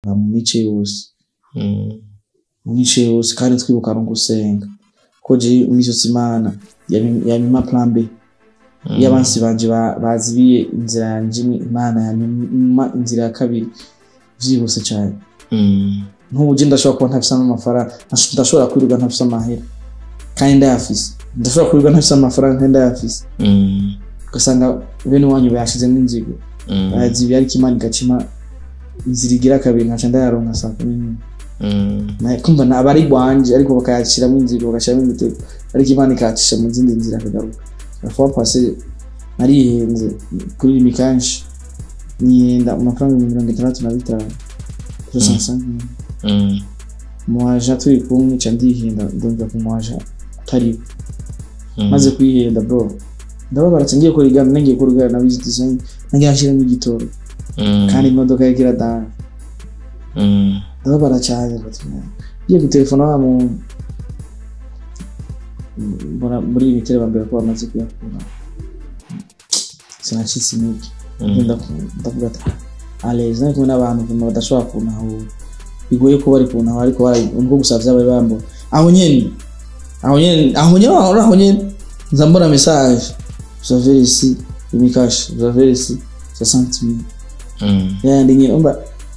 ba mu mice yose Mm. mu mice yose kandi twibuka no gusenga ko je imisotsi imana yamima plan b iyo abansi banje ba- bazibiye inzira yanje imwe, imana yamima inzira ya kabiri vyihuse cyane Mm. nk'ubu je ndashobora kuba ntafise n'amafaranga ntash- ndashobora kwirirwa ntafise amahera kandi ndayafise ndashobora kwirirwa ntafise amafaranga kandi ndayafise Mm. ugasanga bene wanyu bayashizemo inzigo Mm. bayazibiye ariko imana igacima inzira igira kabiri nkaca ndayaronka saa kumi n'imwe Mm. Na- kumva na- aba ari rwanje ariko bakayashyiramo inzira bagashyiramo imitego ariko imana ikayacisha mu zindi nzira akagaruka afuwa pase narihenze kuri rimi kanshi niyenda amafaranga ibihumbi mirongo itandatu na bitanu soixante-cinq Mm. muwaja turi kumwe ca ndihenda ndumva ku muwaja utariwe Mm. maze kwihenda bro ndababara ca ngiye kurigana nangiye kurigana na visit design nangiye nshiramo igitoro Mm. kandi imodoka yariko iradana Mm. ndababara cyane batuma ngiye gutelefona wa muntu mbona muri iyi mitero bambwira ko bamaze kuyakura sinacitse intege Mm. Ndaku- ndavuga ati aleza ari kumwe n'abantu vuma badashobora kuntahura bigoye ko bari kuntahura ariko bari nubwo gusa vyabari bambona aho nyene aho nyene aho nyene aho aho nyene nza mbona message vous avez ici imikashi vous avez ici 60 000 Mm. yayandi nyene umva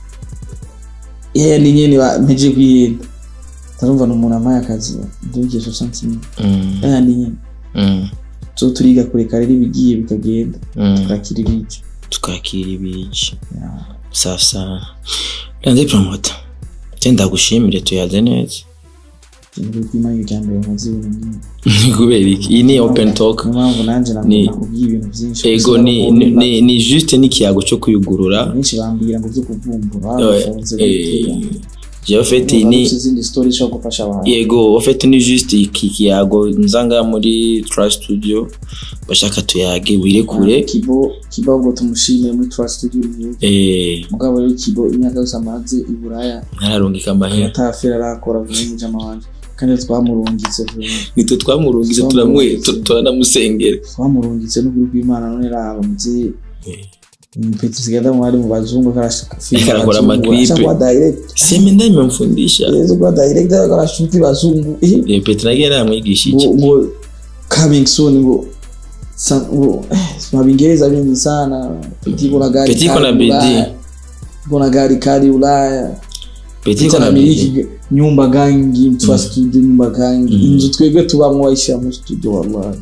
yayandi nyene ba- mpejeje kwihenda ndarumva ni umuntu amaye akazi ndugiye 60 000 Mm. yayandi nyene Mm. so turiga kureka rero ibigiye bikagenda Mm. turakira ibice tukakira ibiki Yeah. sasa rende promota tenda gushimire tuyaze neza Ikintu kw'Imana irya mbere nkoze ibintu nk'ibi. kubera iki iyi ni open talk niyo mpamvu nanjye Ni- nakubwiye ibintu byinshi ego ni ni- ni ni juste n'ikiyago cyo kuyugurura benshi bambwira ngo byo kuvumbura Eh, bafunze eh, jewe fete ni izindi story ishobora gufasha abantu yego ofete ni juste iki kiyago nzanga muri trust studio bashaka tuyage wirekure kibo kibo ngo tumushimire muri trust studio review eh mugabo rero kibo imyaka yose amaze i buraya ntararungika amahera atafera arakora vuba mu jama wanje kandi twamurungitse vuba nitwe twamurungize turamwe tu- turanamusengera twamurungitse n'ukuri kw'Imana none raba muvyeyi Eh. Mpeti sigenda mwari mu bazungu Akakora amaklipe. kwa direct seme ndabimemfundisha yezo kwa direct akarashuti bazungu eh Eh, Petero nagiye namwigisha iki ngo ngo coming soon ngo sa- ngo eh, mabingereza vingi sana Petit kuna gari Petit kali kuna bidii. Ulaya. kuna gari kali Ulaya Petero Petit na anamiliki bidii. nyumba gangi mtu wa studio nyumba gangi inzu twebwe tubamwo waisha mu studio wallahi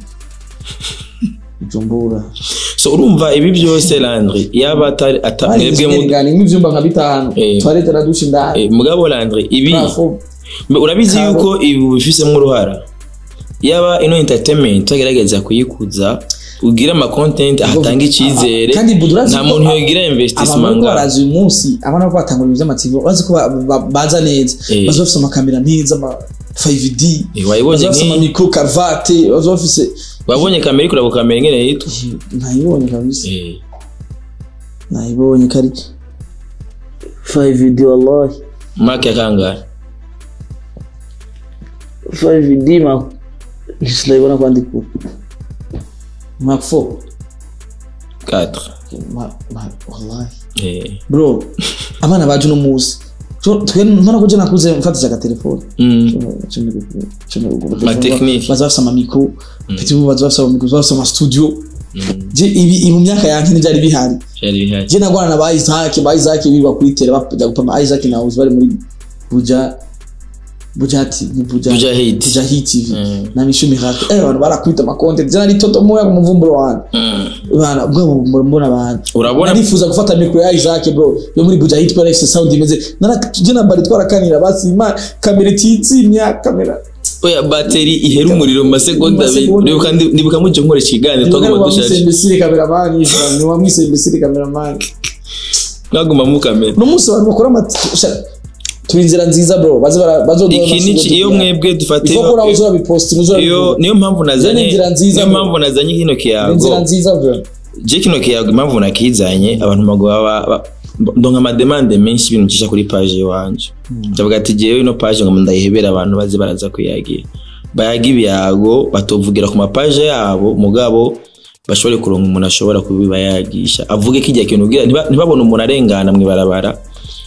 Bujumbura so urumva ibi byose Landry yaba atari ata- mwebwe mu mwebwe nk'ivyumba nka bitanu Eh. toilette na douche ndani eh, mugabo Landry ibi Trafo. Mbe urabizi Kabo. yuko ibi bifisemo uruhara yaba ino entertainment tugerageza kuyikuza ugira ama content ahatanga icyizere kandi budurazi nta muntu yogira investment abantu ngaho barazi uyu munsi abana ko batanga ibintu by'amativu bazi ko ba- ba- baza neza Eh. baza bafise amakamera meza ama 5D Eh, wayibonye baza bafise nk'iyi? amamikro karvate baza bafise wabonye kamera ikora ku kamera ingene yitwa ntayibonye kabisa Eh, ntayibonye kari 5D wallahi mark ya kangahe 5D ma sinayibona kwandika Mark 4 4 Ma- ma- wallahi eh bro abana baje uno munsi So, twe mbona ko je nakuze mfatisha agatelefone mm Ma technique. baza bafise amamikro petit ubu baza bafise amamikro baza bafise amastudio mm je ibi ibi mu myaka yanjye ntibyari bihari yari bihari je nagwana na ba Isaac ba Isaac biba kuri tele bajya gupama Isaac na Uzi bari muri Buja Bujati Buja Buja Hit. Buja Hit TV Mm. na mishumi hake eh abantu barakwita ama content jana ni toto moya ku muvumburo wanjye Mm. bana bwo muvumburo mbona abantu Urabona- nifuza gufata mikro ya Isaac bro yo muri Buja Hit para sound imeze nara je na bari twarakanira basi ima kamera tizimya kamera oya bateri ihera umuriro mu masegonda abiri Masegonda. nibuka ndi- nibuka mujye nkora ikiganiro twaguma dushaje wamwisembesire kameramani ni wamwisembesire kameramani mwaguma mu kamera uno munsi abantu bakora amati turi inzira nziza bro baze bara bazoduha iki ni iki- iyo mwebwe dufate ifo kora uzora biposti uzora iyo niyo mpamvu nazanye Ni inzira nziza, niyo bro. mpamvu nazanye kino inzira kiyago nziza bro je kino kiyago impamvu nakizanye abantu bagwa ba- ba- ndonka amademande menshi ibintu ncisha kuri page iwanje ndavuga ati jewe ino page ngo ndayihebera abantu baze baraza kuyagira bayaga ibiyago batovugira ku mapaje yabo mugabo bashobore kuronka umuntu ashobora kubibayagisha avuge ko igihe kintu ugira ntiba- ntibabone umuntu arengana mw'ibarabara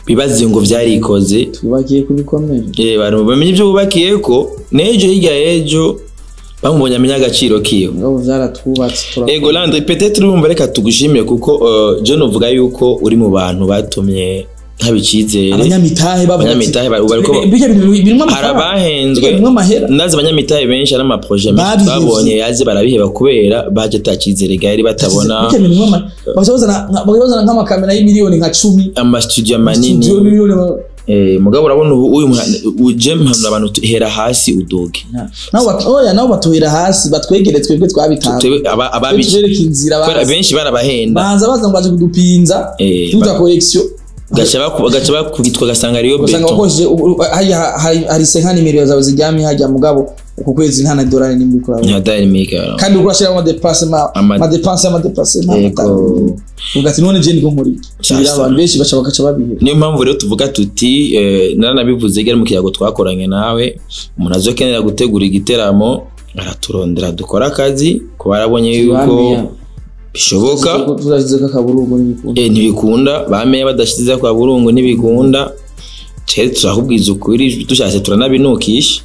bibaze ngo vyarikoze twubakiye kubikomeye eh bantu bamenye ibyo bubakiye ko n'ejo hirya y'ejo bamubonye amenya agaciro kiwe ngabo vyaratwubatse turakora. ego landre peut-être urumva reka tugushimire kuko uh, John uvuga yuko uri mu bantu batumye haba icyizere abanyamitahe bavuga ati, Abanyamitahe bari- bariko- "Bi- bijya bintu birimwo hari amafaranga abahenzwe bijya birimwo amahera ndazi abanyamitahe benshi ari amaproje menshi Babihevye. twabonye yaze barabiheba kubera baje atacyizere gari batabona bijya bintu birimwo ama- bazozana nka- bazozana nk'amakamera y'imiliyoni nka cumi amastudio manini studio y'imiliyoni ma- eh, mugabo urabona ubu uyu muha- uje mpanura abantu tu- hera hasi udoge nabo bat- oya nabo batuhera hasi batwegere twebwe twabitanze Twebwe aba- Twe ababici tubereke inzira kubera bazi. benshi barabahenda baza baza ngo baje kudupinza Eh, tuta ba- collection gaca baku- gaca bakubitwa gasanga ariyo ugasanga beton wakoresheje ubu- ubu- hariya hari- hari se nka nimero zawe ziryamye hajya mugabo uku kwezi nta na dolari nimba uriko urabona ntadari mika kandi uriko urashiramo amadepasema Ama- amadepanse y'amadepasema Yego. uvuga ati none je niko nkuri Sasa. abantu benshi baca bagaca babihera niyo mpamvu rero tuvuga tuti eh, naranabivuze gari mu kiyago twakoranye nawe umuntu azokenera gutegura igiteramo araturondera dukora akazi ku barabonye yuko Bamenya. bishoboka tuzashizeko akaburungu n'ibikunda eh, ntibikunda bamenye badashyize kwa burungu ntibikunda cere turakubwiza ukuri dushatse turanabinukisha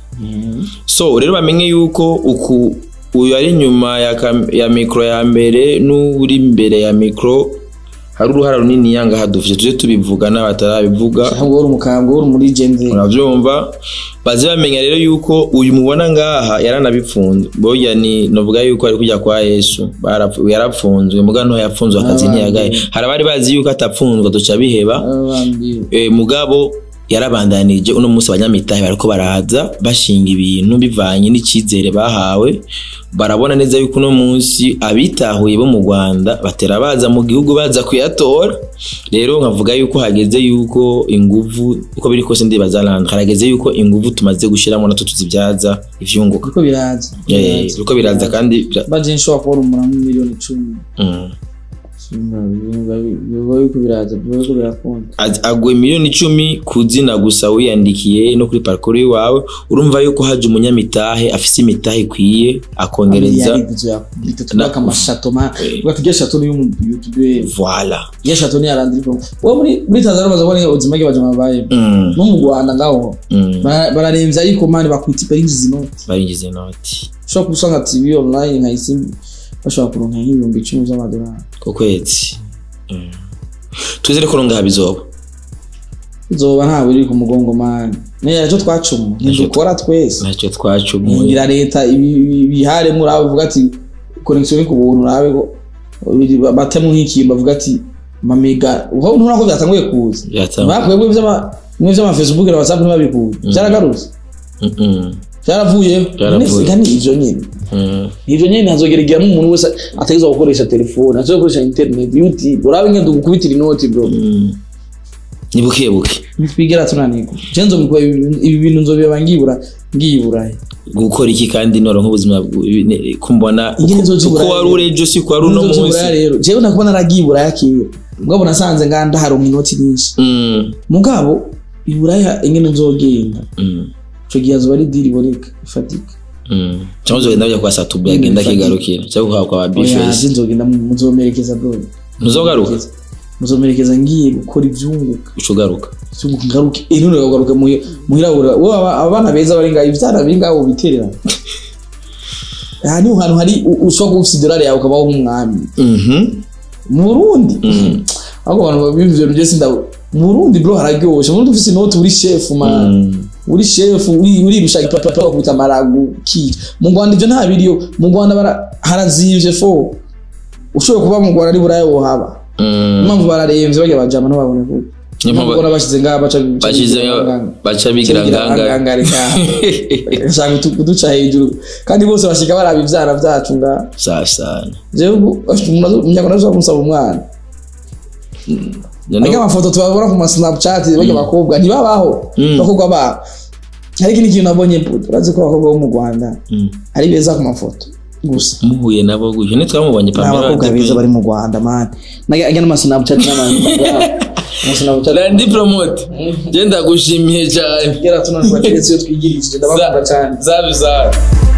so rero bamenye yuko uku uyu ari inyuma ya, kam- ya mikoro ya mbere n'uri imbere ya mikoro hari uruhara runini yanga hadufite tuje tubivuga n'abatarabivuga ahubwo uri umukambwe uri muri gende urabyumva baze bamenya rero yuko uyu mubona ngaha yaranabipfunze burya ni novuga yuko ari kujya kwa yesu Barapfu- yarapfunzwe muga nto yapfunzwe akazi Abandi. ntiyagaye hari abari bazi yuko atapfunzwe duca biheba abandi e, mugabo yarabandanije uno munsi abanyamitahe bariko baraza bashinga ibintu bivanye n'icyizere bahawe barabona neza yuko uno munsi abitahuye bo mu rwanda batera baza mu gihugu baza kuyatora rero nkavuga yuko hageze yuko inguvu uko biri kose ndibaza landa harageze yuko inguvu tumaze gushyiramo natwo tuzibyaza ivyunguka kuko biraza Eh, uko biraza kandi bira- baje nshobora kubona umuntu muri miliyoni icumi mm. biba yuko biraza biba yuko birakunda Az- aguye miliyoni icumi ku zina gusa wiyandikiye no kuri parikuru iwawe urumva yuko haje umunyamitahe afise imitahe ikwiye akongereza tubaka amashato ma uvuga ati shato ni y'umuyutube voila ya shato ni arandiko wo muri muri Tanzania bamaze kubona ubuzima bw'abaje mabaye Mm, no mu Rwanda ngaho mm. bara- bararemvya ariko mani bakwita iparinzi inoti barinjiza inoti ushobora gusanga TV online nka isimbi bashobora kuronka nk'ibihumbi icumi z'amadolari ku kwezi Mm. twizere ko ngaha bizoba izoba ntawe iri ku mugongo mani niyo icyo twacuma ntidukora twese ntacyo twacumuye ngira leta ibi- ibi- ibiharemo urabe uvuga ati connection ni ku buntu urabe ko batemu nk'ikintu bavuga ati mamega uho ntubona ko byatanguye kuza Byatanguye. bakuye bimwe by'ama bimwe by'ama Facebook na WhatsApp ntibabikuye byaragarutse Mm, mm, byaravuye Byaravuye. none ni ivyo nyine mm. ivyo nyine hazogera igihe umuntu wese ategezwa gukoresha telefone ategezwa gukoresha internet youtube urabe ngende gukubitira inoti bro Mm. ni buke buke ntitwigera tunanirwa je nzobikora ibi bintu nzobeba ngibura ngibura gukora iki kandi noro nk'ubuzima bw- ne- kumbona Ingene uko- nzoza uko Iburaya wari rero. uri ejo si ko wari uno munsi Nzobikora rero jewe nakubona naragiye iburaya kera mugabo nasanze nganda haronka inoti nyinshi Mm, mugabo iburaya ingene nzogenda mm, ico gihe azoba ari diri iboneka ifatika mm. cyangwa uzogenda ujya kwa satubu yagenda Mm, akigarukira cyangwa ukaba kwa oya bifesi je nzogenda mu- muzomerekeza bro ntuzogaruka muzomerekeza ngiye gukora ivyunguka uca ugaruka ivyunguka ngaruke eh none ugaruka muhirabura wowe aba- abana beza bari ngaho ivyana biri ngaho biterera aha niho hantu hari u- ushobora kuba ufise idolari yawe ukabaho nk'umwami Mhm. mu burundi Mm. ahubwo abantu bimvye ibintu byose ndabo mu burundi bro hararyoshe mu burundi ufise inoti uri shefu man Mm. uri shefu uri uri bishaka papa bakubita amaragu ki mu Rwanda ivyo nta biriyo mu Rwanda bara- harazimvye fo ushobora kuba mu Rwanda ari buraya wohaba Mm. impamvu bararemvye bajya bajama ntibabone ko Niyo mpamvu- impamvu bashize ngaha baca bashizeyo baca bigira nganga ngangare shaka kuduca hejuru kandi bose bashika baraba ivyana vyacu ngaha sasa jewe ubu umunyarwanda ashobora kumusaba umwana Noneho- ariko amafoto tubabona ku ma snapchat bajya bakobwa ntibabaho Mm. abakobwa babo ariko ni ikintu nabonye urazi ko abakobwa bo mu rwanda Mm. ari beza ku mafoto gusa muhuye nabo gutyo ntitwamubonye ni abakobwa beza bari mu rwanda mani najya n'ama snapchat n'ama randi promote genda gushimiye cyane gera tunanirwa keretse iyo twigirishije ndabakunda cyane zabi zabi